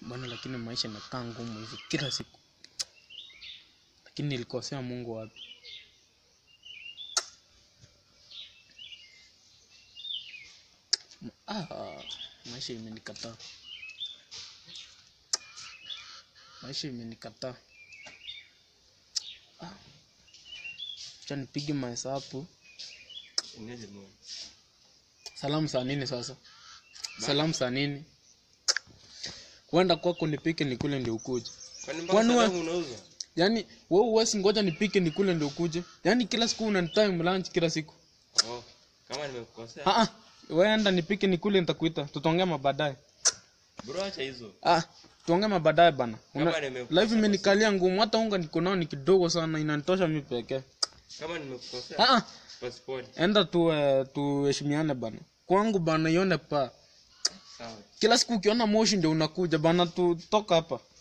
bana lakini maisha inakaa ngumu hivi kila siku lakini nilikosea mungu wapi ah, maisha imenikataa maisha imenikataa ah. cha nipige mahesabu Inaweza mwa. salamu saa nini sasa salamu saa nini kwenda kwako nipike nikule ndio ukuje Kwani mpaka Kwani wa- salamu unauza? yaani wewe uwezi ngoja nipike nikule ndio ukuje yaani kila siku unanitime lunch kila siku Oh, kama nimekukosea. ah ah wewe enda nipike nikule nitakuita tutaongea mabaadaye Bro acha hizo. ah tuongee mabaadaye bana Una- Kama nimekukosea life imenikalia ngumu hata unga niko nao ni kidogo sana inanitosha mi pekee Kama nimekukosea. ah ah Passport. enda tu eh, tuheshimiane bana kwangu bana ione pa Sawa. kila siku ukiona moshi ndio unakuja bana tutoka hapa